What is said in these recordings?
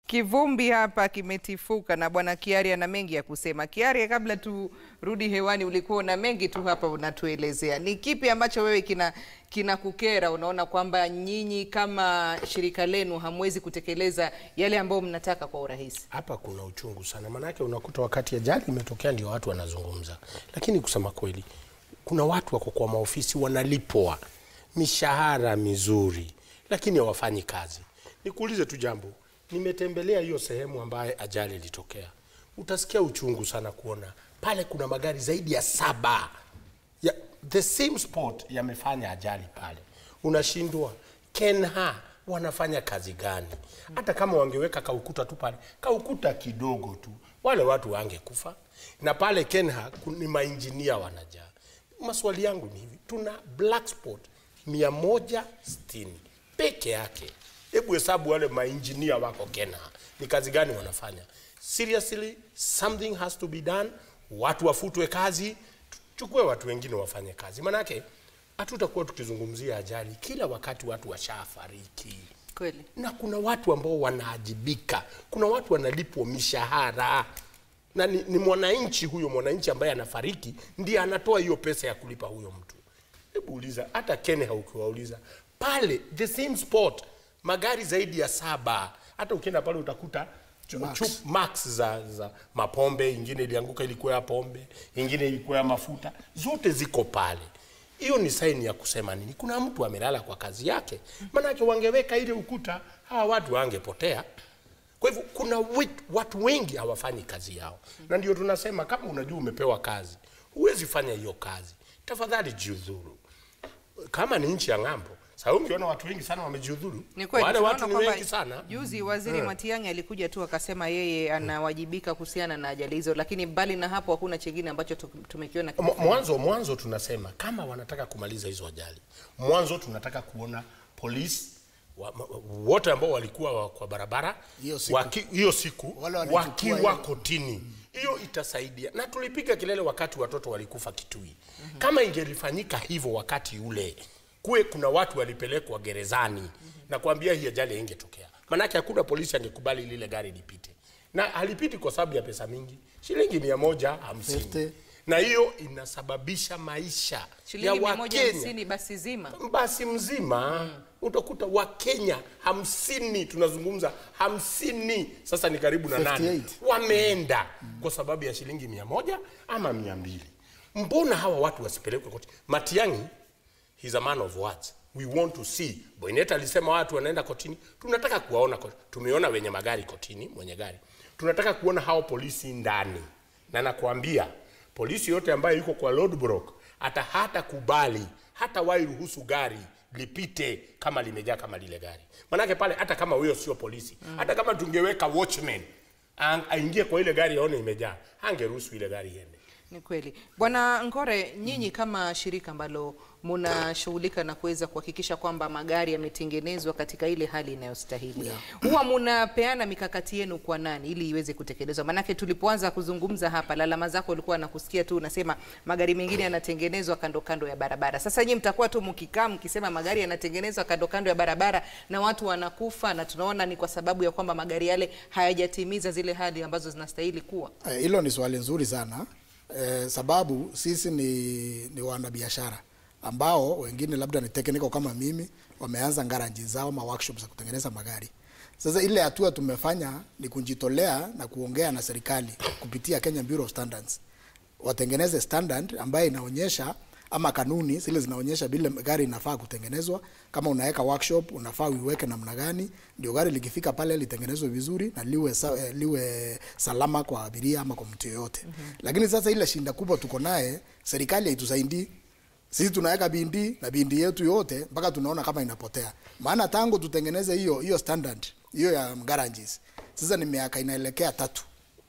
Kivumbi hapa kimetifuka na bwana Kiari ana mengi ya kusema. Kiari, kabla turudi hewani, ulikuwa na mengi tu hapa unatuelezea. Ni kipi ambacho wewe kina kinakukera? Unaona kwamba nyinyi kama shirika lenu hamwezi kutekeleza yale ambayo mnataka kwa urahisi? Hapa kuna uchungu sana, maanake unakuta wakati ajali imetokea ndio watu wanazungumza, lakini kusema kweli, kuna watu wako kwa maofisi wanalipwa mishahara mizuri, lakini hawafanyi kazi. Nikuulize tu jambo, nimetembelea hiyo sehemu ambaye ajali ilitokea, utasikia uchungu sana kuona pale kuna magari zaidi ya saba ya the same spot yamefanya ajali pale, unashindwa Kenha wanafanya kazi gani? Hata kama wangeweka kaukuta tu pale, kaukuta kidogo tu, wale watu wangekufa. Na pale Kenha ku- ni mainjinia wanajaa. Maswali yangu ni hivi, tuna black spot mia moja sitini peke yake. Hebu hesabu wale mainjinia wako Kenha, ni kazi gani wanafanya? Seriously, something has to be done. Watu wafutwe kazi, chukue watu wengine wafanye kazi, manake hatutakuwa tukizungumzia ajali kila wakati watu washafariki Kweli. na kuna watu ambao wanaajibika, kuna watu wanalipwa mishahara na ni, ni mwananchi huyo mwananchi ambaye anafariki ndiye anatoa hiyo pesa ya kulipa huyo mtu. Hebu uliza hata Kenya ukiwauliza pale the same spot magari zaidi ya saba, hata ukienda pale utakuta chu- Max. chup- max za, za mapombe, ingine ilianguka ilikuwa ya pombe, ingine ilikuwa ya mafuta, zote ziko pale. Hiyo ni saini ya kusema nini? Kuna mtu amelala kwa kazi yake, maanake wangeweka ile ukuta, hawa watu wangepotea. Kwa hivyo kuna wit- watu wengi hawafanyi kazi yao, na ndio tunasema kama unajua umepewa kazi, huwezi fanya hiyo kazi, tafadhali jiudhuru. Kama ni nchi ya ng'ambo, sasa ungeona watu wengi sana wamejiudhuru, Ni kweli wale tunaona watu ni kwamba wengi sana. Juzi waziri Matiang'i alikuja tu akasema yeye anawajibika kuhusiana na ajali hizo, lakini mbali na hapo hakuna chengine ambacho tu- tumekiona. Mwa- mwanzo mwanzo tunasema kama wanataka kumaliza hizo ajali, mwanzo tunataka kuona polisi wa, ma- wote ambao walikuwa wa- kwa barabara Hiyo siku. waki- hiyo siku Wale walichukua wakiwa hiyo. kotini, hiyo itasaidia. Na tulipiga kelele wakati watoto walikufa Kitui. Kama ingelifanyika hivyo wakati ule, kuwe kuna watu walipelekwa gerezani na kuambia hii ajali ingetokea, manake hakuna polisi angekubali lile gari lipite, na halipiti kwa sababu ya pesa mingi, shilingi mia moja hamsini Fifty. na hiyo inasababisha maisha ya shilingi mia moja Wakenya hamsini basi zima. basi mzima utakuta Wakenya hamsini, tunazungumza hamsini, sasa ni karibu na nane 58. wameenda kwa sababu ya shilingi mia moja ama mia mbili. Mbona hawa watu wasipelekwe koti? Matiang'i he's a man of words. We want to see. Boynet alisema watu wanaenda kotini, tunataka kuwaona kotini. Tumeona wenye magari kotini, mwenye gari, tunataka kuona hao polisi ndani, na nakwambia polisi yote ambayo yuko kwa roadblock hata hata kubali hata wai ruhusu gari lipite kama limejaa kama lile gari, manake pale hata kama huyo sio polisi hata kama tungeweka watchman ang- aingie kwa ile gari aone imejaa, angeruhusu ile gari iende. Ni kweli Bwana Ngore, nyinyi kama shirika ambalo mnashughulika na kuweza kuhakikisha kwamba magari yametengenezwa katika ile hali inayostahili huwa mnapeana mikakati yenu kwa nani ili iweze kutekelezwa? Maanake tulipoanza kuzungumza hapa, lalama zako ulikuwa nakusikia tu unasema magari mengine yanatengenezwa kando kando ya barabara. Sasa nyinyi mtakuwa tu mkikaa mkisema magari yanatengenezwa kando kando ya barabara na watu wanakufa, na tunaona ni kwa sababu ya kwamba magari yale hayajatimiza zile hali ambazo zinastahili kuwa. Eh, Hilo ni swali nzuri sana eh, sababu sisi ni, ni wanabiashara ambao wengine labda ni technical kama mimi wameanza ngaraji zao ma workshops za kutengeneza magari. Sasa ile hatua tumefanya ni kujitolea na kuongea na serikali kupitia Kenya Bureau of Standards watengeneze standard ambayo inaonyesha ama kanuni zile zinaonyesha vile gari inafaa kutengenezwa. Kama unaweka workshop, unafaa uiweke namna gani ndio gari likifika pale litengenezwe vizuri na liwe, sa, eh, liwe salama kwa abiria ama kwa mtu yoyote. Lakini sasa ile shinda kubwa tuko naye, serikali haitusaidii sisi tunaweka bindi na bindi yetu yote mpaka tunaona kama inapotea. Maana tangu tutengeneze hiyo hiyo standard hiyo ya garages, sasa ni miaka inaelekea tatu,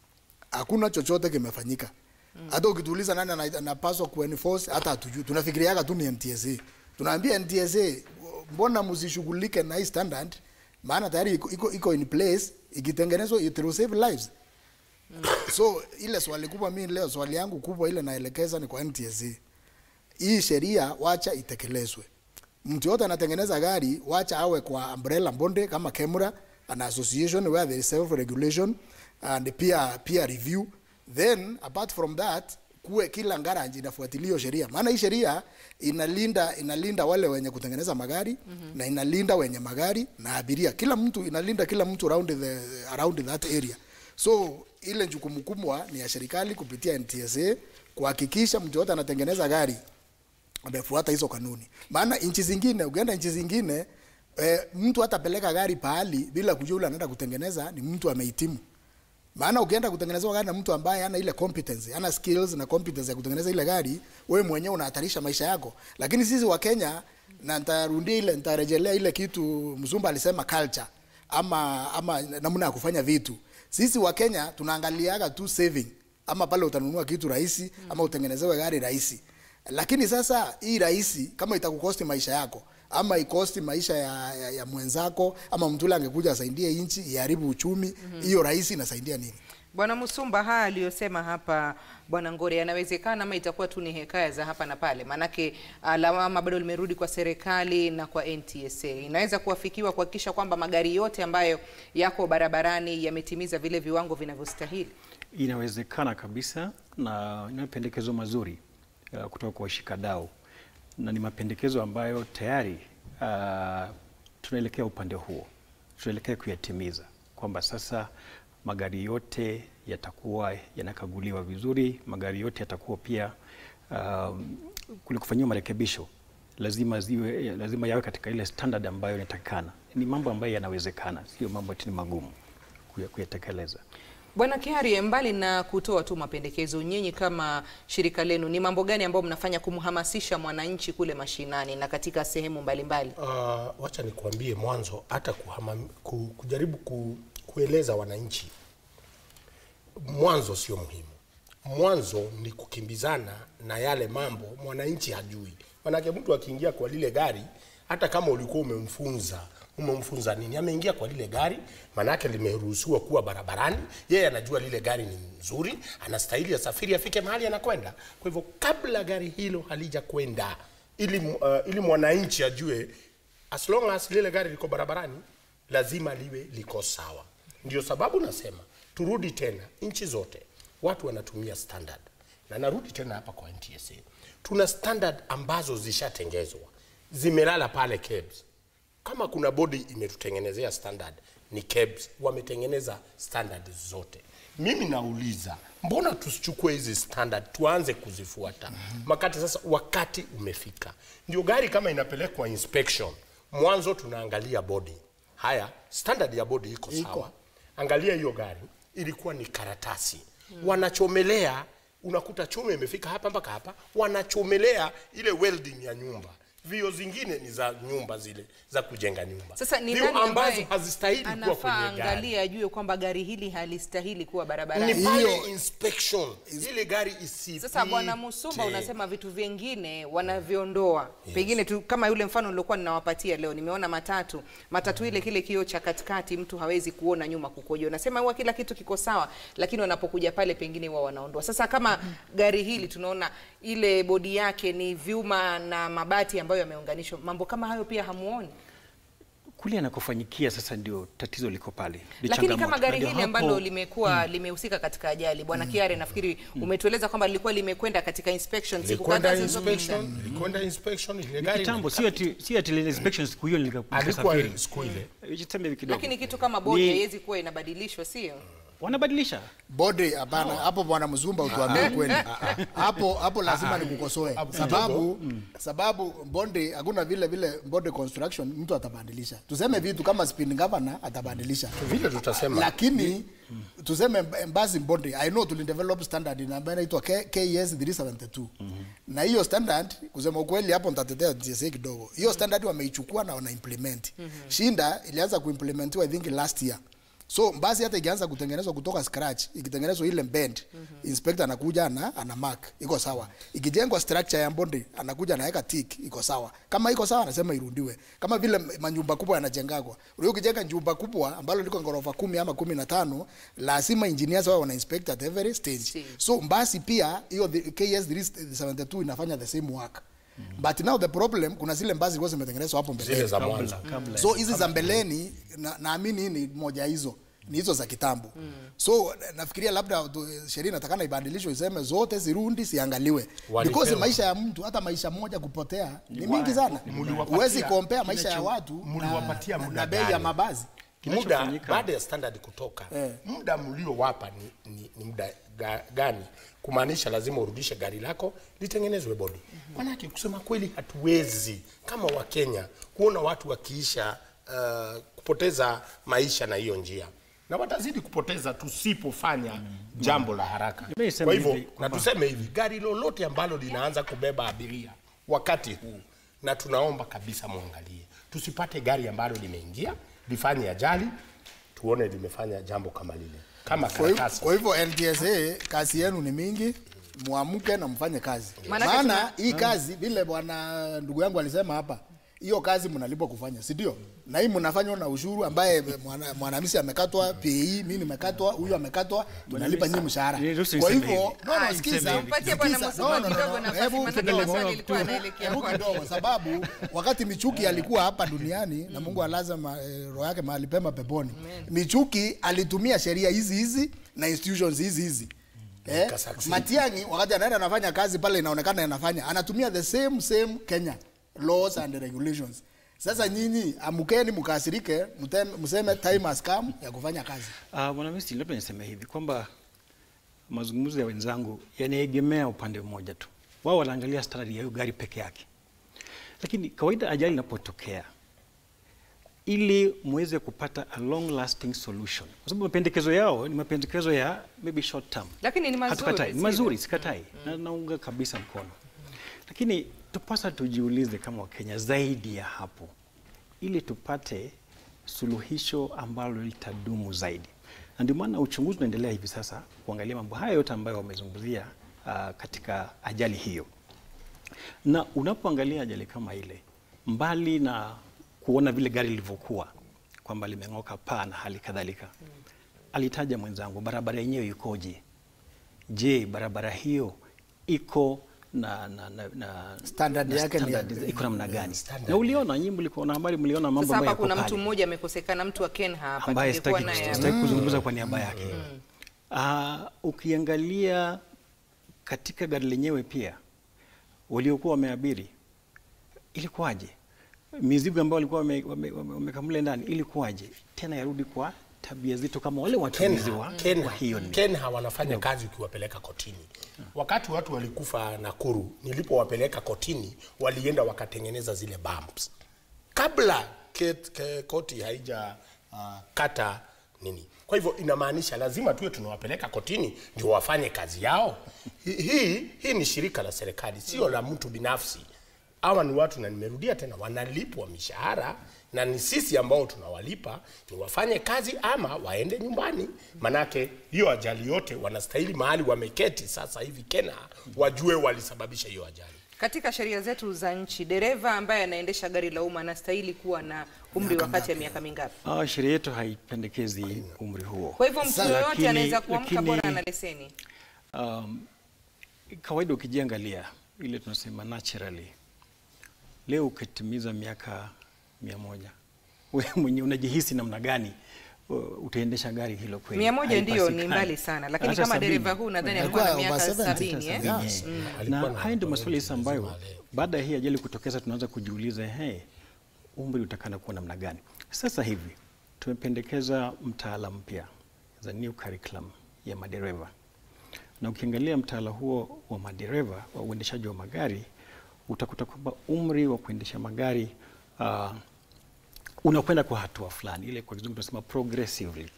hakuna chochote kimefanyika. Hata ukituuliza nani ana- anapaswa kuenforce, hata hatujui. Tunafikiriaga tu ni NTSA. Tunaambia NTSA, mbona msishughulike na hii standard? Maana tayari iko, iko, iko in place, ikitengenezwa it will save lives. So ile swali kubwa mimi leo, swali yangu kubwa ile naelekeza ni kwa NTSA hii sheria wacha itekelezwe. Mtu yote anatengeneza gari, wacha awe kwa umbrella bonde kama Kemura an association where there is self regulation and peer peer review then apart from that kuwe kila ngaranji inafuatilia hiyo sheria maana hii sheria inalinda inalinda wale wenye kutengeneza magari mm-hmm. na inalinda wenye magari na abiria kila mtu inalinda kila mtu around the around that area so ile jukumu kubwa ni ya serikali kupitia NTSA kuhakikisha mtu yote anatengeneza gari amefuata hizo kanuni. Maana nchi zingine, ukienda nchi zingine e, mtu hatapeleka gari pahali bila kujua yule anaenda kutengeneza ni mtu amehitimu. Maana ukienda kutengeneza gari na mtu ambaye hana ile competence, hana skills na competence ya kutengeneza ile gari, wewe mwenyewe unahatarisha maisha yako. Lakini sisi wa Kenya, na nitarudia ile, nitarejelea ile kitu Mzumba alisema culture ama ama namna ya kufanya vitu. Sisi wa Kenya tunaangaliaga tu saving ama pale utanunua kitu rahisi ama utengenezewe gari rahisi lakini sasa hii rahisi kama itakukosti maisha yako ama ikosti maisha ya, ya, ya mwenzako ama mtu ule angekuja asaidie nchi iharibu uchumi hiyo mm-hmm. rahisi inasaidia nini Bwana Musumba, haya aliyosema hapa Bwana Ngore yanawezekana ama itakuwa tu ni hekaya za hapa na pale? Maanake ah, lawama bado limerudi kwa serikali na kwa NTSA. Inaweza kuafikiwa kuhakikisha kwamba magari yote ambayo yako barabarani yametimiza vile viwango vinavyostahili. Inawezekana kabisa na ni mapendekezo mazuri uh, kutoka kwa washikadau na ni mapendekezo ambayo tayari uh, tunaelekea upande huo, tunaelekea kuyatimiza kwamba sasa magari yote yatakuwa yanakaguliwa vizuri, magari yote yatakuwa pia um, kule kufanyiwa marekebisho lazima ziwe, lazima yawe katika ile standard ambayo inatakikana. Ni mambo ambayo yanawezekana, sio mambo ati ni magumu kuya- kuyatekeleza. Bwana Kiarie, mbali na kutoa tu mapendekezo, nyinyi kama shirika lenu ni mambo gani ambayo mnafanya kumhamasisha mwananchi kule mashinani na katika sehemu mbalimbali? Uh, wacha nikuambie mwanzo hata kuhama, ku, kujaribu ku, kueleza wananchi mwanzo sio muhimu. Mwanzo ni kukimbizana na yale mambo mwananchi hajui. Manake mtu akiingia kwa lile gari, hata kama ulikuwa umemfunza umemfunza nini, ameingia kwa lile gari, manake limeruhusiwa kuwa barabarani. Yeye anajua lile gari ni nzuri, anastahili asafiri, afike mahali anakwenda. Kwa hivyo kabla gari hilo halija kwenda, ili, uh, ili mwananchi ajue as long as lile gari liko barabarani lazima liwe liko sawa. Ndio sababu nasema turudi tena, nchi zote watu wanatumia standard, na narudi tena hapa kwa NTSA, tuna standard ambazo zishatengezwa zimelala pale KEBS. Kama kuna bodi imetutengenezea standard ni KEBS, wametengeneza standard zote. Mimi nauliza mbona tusichukue hizi standard tuanze kuzifuata? Makati sasa wakati umefika, ndio gari kama inapelekwa inspection, mwanzo tunaangalia bodi. Haya, standard ya bodi iko sawa, angalia hiyo gari ilikuwa ni karatasi wanachomelea, unakuta chuma imefika hapa mpaka hapa, wanachomelea ile welding ya nyumba vio zingine ni za nyumba zile za kujenga nyumba. Sasa ni Vio nani ambazo ambaye hazistahili kuwa anafaa kwenye gari angalie ajue kwamba gari hili halistahili kuwa ni barabarani? pale Hiyo- inspection ile gari isipite. Sasa Bwana Musumba, unasema vitu vingine wanaviondoa pengine tu, kama yule mfano niliokuwa ninawapatia leo, nimeona matatu matatu ile kile kioo cha katikati mtu hawezi kuona nyuma kukoje. Unasema huwa kila kitu kiko sawa, lakini wanapokuja pale pengine huwa wanaondoa. Sasa kama gari hili tunaona ile bodi yake ni vyuma na mabati ambayo yameunganishwa, mambo kama hayo pia hamuoni? Kule anakofanyikia sasa ndio tatizo liko pale, ni Lakini changamoto. kama Na gari ndio hili hapo- ambalo limekuwa limehusika katika ajali, Bwana Kiare, nafikiri umetueleza kwamba lilikuwa limekwenda katika inspection siku Ilikwenda kadhaa zilizopita. inspection, ilikwenda inspection ile ni gari kitambo, sio ati sio ati ile inspection siku hiyo nilika- alikuwa nikasafiri. siku ile. Eh, tuseme hivi kidogo. Lakini kitu kama bodi Ni- haiwezi kuwa inabadilishwa, sio? wanabadilisha bodi hapana hapo bwana mzumba utuambie kweli hapo hapo lazima nikukosoe sababu sababu bondi hakuna vile vile bondi construction mtu atabadilisha tuseme vitu kama spin governor atabadilisha Vile tutasema lakini tuseme basi bondi i know tulidevelop standard na ambayo inaitwa K- KS 372 na hiyo standard kusema ukweli hapo nitatetea TSA kidogo hiyo standard wameichukua na wana implement shinda ilianza kuimplementiwa i think last year so basi hata ikianza kutengenezwa kutoka scratch ikitengenezwa ile bend inspector anakuja ana, ana mark iko sawa ikijengwa structure ya bondi anakuja anaweka tick iko sawa kama iko sawa anasema irundiwe kama vile manyumba kubwa yanajengagwa ulio ukijenga nyumba kubwa ambalo liko ghorofa kumi ama kumi na tano lazima engineers wao wana inspect at every stage Stage. so basi pia hiyo the- KS 372 inafanya the same work but now the problem kuna zile mbao zilikuwa zimetengenezwa hapo mbele zile za mwanzo kabla, kabla. so hizi za mbeleni na- naamini ni moja hizo ni hizo za kitambo so nafikiria labda tu- sheria inatakana ibadilishwe iseme zote zirundi siangaliwe Walipewa. because maisha ya mtu hata maisha moja kupotea ni mingi sana Mliwapatia huwezi kompea kile maisha ya cho- watu mliwapatia na, muda na bei ya gani? mabazi muda Kinachofanyika- baada ya standard kutoka Eh. muda mliowapa ni, ni, ni muda ga, gani kumaanisha lazima urudishe gari lako litengenezwe bodi manake kusema kweli hatuwezi kama wakenya kuona watu wakiisha uh, kupoteza maisha na hiyo njia na watazidi kupoteza tusipofanya jambo la haraka Mimi niseme kwa hivyo hivi na kwamba- tuseme hivi gari lolote ambalo linaanza kubeba abiria wakati huu na tunaomba kabisa mwangalie tusipate gari ambalo limeingia lifanye ajali tuone limefanya jambo kama lile kama Kwa hivyo- karatasi kwa hivyo NTSA kazi yenu ni mingi muamke na mfanye kazi Maanake maana hii kazi vile bwana ndugu yangu alisema hapa hiyo kazi mnalipwa kufanya si ndio na hii mnafanywa na ushuru ambaye mwana- mwanamisi amekatwa PE mimi nimekatwa huyu amekatwa tunalipa nyinyi mshahara Niruhusu kwa niseme hivyo hivi. no no Ah, sikiza niseme hivi. Mpatie Bwana sikiza. Musuku No, no, no, kidogo no. nafasi, Hebu maanake kidogo, maswali ilikuwa tu. yanaelekea Hebu kwake. kidogo sababu wakati Michuki alikuwa hapa duniani na Mungu alaza ma, eh, roho yake mahali pema peponi. Michuki alitumia sheria hizi hizi na institutions hizi hizi. Eh, Ikasucceed. Matiang'i wakati anaenda anafanya kazi pale inaonekana anafanya anatumiya the same same Kenya laws and regulations. Sasa nyinyi amukeni mkasirike, mtem- mseme time has come ya kufanya kazi. Uh, Bwana Misti, labda niseme hivi kwamba mazungumzo ya wenzangu yanaegemea upande mmoja tu. Wao wanaangalia standard ya hiyo gari peke yake, lakini kawaida ajali inapotokea, ili muweze kupata a long lasting solution, kwa sababu mapendekezo yao ni mapendekezo ya maybe short term, Lakini ni mazuri, Hatukatai, ni sivyo? mazuri, sikatai na naunga kabisa mkono, lakini tupasa tujiulize kama Wakenya zaidi ya hapo, ili tupate suluhisho ambalo litadumu zaidi, na ndio maana uchunguzi unaendelea hivi sasa kuangalia mambo haya yote ambayo wamezungumzia uh, katika ajali hiyo na unapoangalia ajali kama ile, mbali na kuona vile gari lilivyokuwa kwamba limeng'oka paa na hali kadhalika, alitaja mwenzangu barabara yenyewe ikoje? Je, barabara hiyo iko na, na, na, na Standard na yake ni ya- standard iko namna gani? standard. Na uliona nyinyi mlikuwa na habari, mliona mambo Sasa ambayo hapa yako kuna mtu pale mmoja amekosekana, mtu wa Ken hapa ambaye tungekuwa sitaki naye sitaki kuzungumza kwa niaba yake. Ah, ukiangalia katika gari lenyewe pia waliokuwa wameabiri ilikuwaje? Mizigo ambayo walikuwa wamekamule wame, wame, wamekamule ndani ilikuwaje? Tena yarudi kwa tabia zito kama wale watumizi wa, Ken, wa hiyo ni Ken wanafanya kazi ukiwapeleka kotini. Wakati watu walikufa Nakuru, nilipowapeleka kotini, walienda wakatengeneza zile bumps kabla ket, ke, koti haija uh, kata nini. Kwa hivyo inamaanisha lazima tuwe tunawapeleka kotini ndio wafanye kazi yao. Hi- Hii hii ni shirika la serikali, sio la mtu binafsi. Hawa ni watu na nimerudia tena, wanalipwa mishahara na ni sisi ambao tunawalipa ni wafanye kazi ama waende nyumbani. Manake hiyo ajali yote wanastahili mahali wameketi sasa hivi Kenya, wajue walisababisha hiyo ajali. Katika sheria zetu za nchi, dereva ambaye anaendesha gari la umma anastahili kuwa na umri wa kati ya miaka mingapi? ah, sheria yetu haipendekezi umri huo. Kwa hivyo mtu Sasa, yoyote lakini- anaweza kuamka lakini- bora ana leseni. Um, kawaida ukijiangalia ile tunasema naturally, leo ukitimiza miaka mia moja wewe mwenyewe unajihisi namna gani uh, utaendesha gari hilo kweli? Mia moja ndio ni Haipatikani. mbali sana, lakini Hata kama sabini. dereva huu nadhani Alikuwa alikuwa na miaka over 70, sabini eh? yes. Alikuwa na na haya ndio watu maswali wengi sasa ambayo lazima leo. baada ya hii ajali kutokeza tunaanza kujiuliza hey, umri utakana kuwa namna gani? Sasa hivi tumependekeza mtaala mpya za new curriculum ya madereva, na ukiangalia mtaala huo wa madereva wa uendeshaji wa magari utakuta kwamba umri wa kuendesha magari uh, unakwenda kwa hatua fulani, ile kwa kizungu tunasema progressively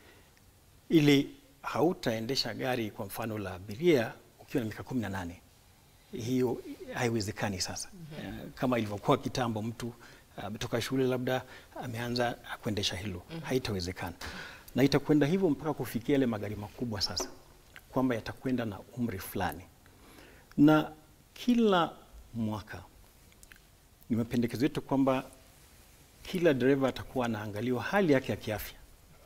ili hautaendesha gari kwa mfano la abiria ukiwa na miaka kumi na nane hiyo haiwezekani sasa. Eh, Kama ilivyokuwa kitambo, mtu ametoka shule labda ameanza kuendesha hilo, haitawezekana, na itakwenda hivyo mpaka kufikia yale magari makubwa sasa, kwamba yatakwenda na umri fulani, na kila mwaka ni mapendekezo yetu kwamba kila dereva atakuwa anaangaliwa hali yake ya kiafya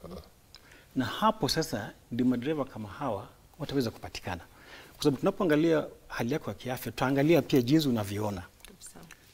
na hapo sasa ndio madereva kama hawa wataweza kupatikana, kwa sababu tunapoangalia hali yako ya kiafya, tutaangalia pia jinsi unavyoona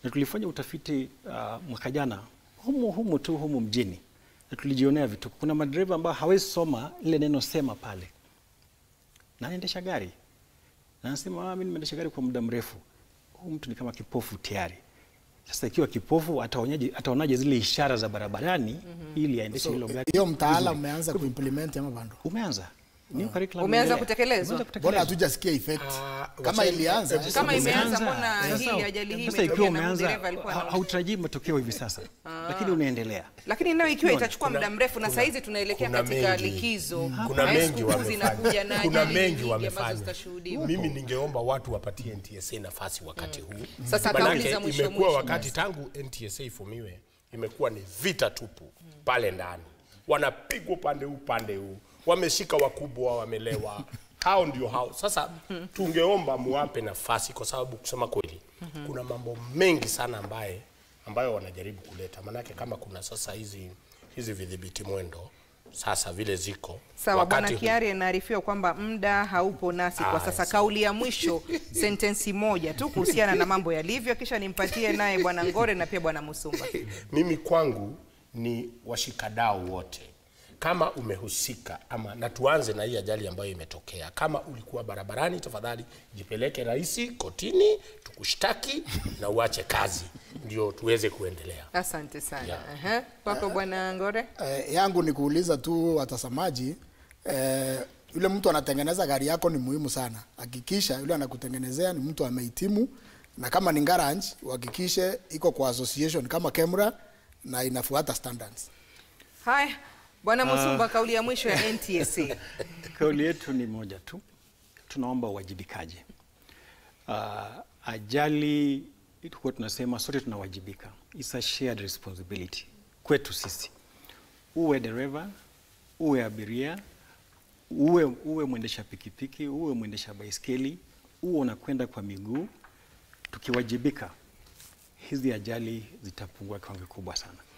na tulifanya utafiti uh, mwaka jana humu humu tu humu mjini, na tulijionea vitu. Kuna madereva ambao hawezi soma ile neno sema pale, na anaendesha gari na anasema ah, mimi nimeendesha gari kwa muda mrefu. Huyu mtu ni kama kipofu tayari. Sasa ikiwa kipofu ataonaje, ataonaje zile ishara za barabarani ili aendeshe hilo gari? hiyo mtaala vizuri? umeanza kuimplement ama bado Umeanza. New curriculum Umeanza inaendelea. kutekelezwa? Umeanza mbona kutekelezwa. hatujasikia effect Ah, kama wacha- ilianza hebu- Kama hebu- imeanza, Umeanza. mbona Sasa- hii ajali hii sasa imetokea ikiwa na umeanza dereva alikuwa ha- anaongea? hautarajii matokeo hivi sasa, lakini unaendelea. lakini nayo ikiwa Unaona, itachukua muda mrefu na saizi tunaelekea kuna katika mengi. likizo kuna na mengi sikukuu zinakuja na wamefanya, kuna ajali mengi nyingi ambazo wamefanya. zitashuhudiwa. Mimi ningeomba watu wapatie NTSA nafasi wakati huu. Sasa Manake kauliza mwisho imekuwa mwisho. wakati tangu NTSA ifumiwe, imekuwa ni vita tupu pale ndani, wanapigwa upande huu upande huu, wameshika wakubwa, wamelewa hao ndio hao. Sasa tungeomba muwape nafasi, kwa sababu kusema kweli kuna mambo mengi sana ambaye ambayo wanajaribu kuleta, manake kama kuna sasa hizi hizi vidhibiti mwendo sasa vile ziko Sawa, wakati Bwana huu- Kiari anaarifiwa kwamba muda haupo nasi kwa sasa. Kauli ya mwisho, sentensi moja tu kuhusiana na mambo yalivyo, kisha nimpatie naye Bwana Ngore na pia Bwana Musumba. mimi kwangu ni washikadau wote kama umehusika ama na tuanze na hii ajali ambayo imetokea kama ulikuwa barabarani tafadhali jipeleke rahisi kotini tukushtaki na uache kazi ndio tuweze kuendelea Asante sana. Yeah. Aha. Kwako Bwana Ngore. eh, yangu ni kuuliza tu watazamaji eh, yule mtu anatengeneza gari yako ni muhimu sana. Hakikisha yule anakutengenezea ni mtu amehitimu, na kama ni garage uhakikishe iko kwa association kama Kemra na inafuata standards. Haya, Bwana Musumba, kauli ya mwisho ya NTSA. Kauli yetu ni moja tu, tunaomba uwajibikaji. Uh, ajali tulikuwa tunasema sote tunawajibika, it's a shared responsibility kwetu sisi, uwe dereva, uwe abiria, uwe, uwe mwendesha pikipiki, uwe mwendesha baiskeli, uwe unakwenda kwa miguu, tukiwajibika hizi ajali zitapungua kiwango kikubwa sana.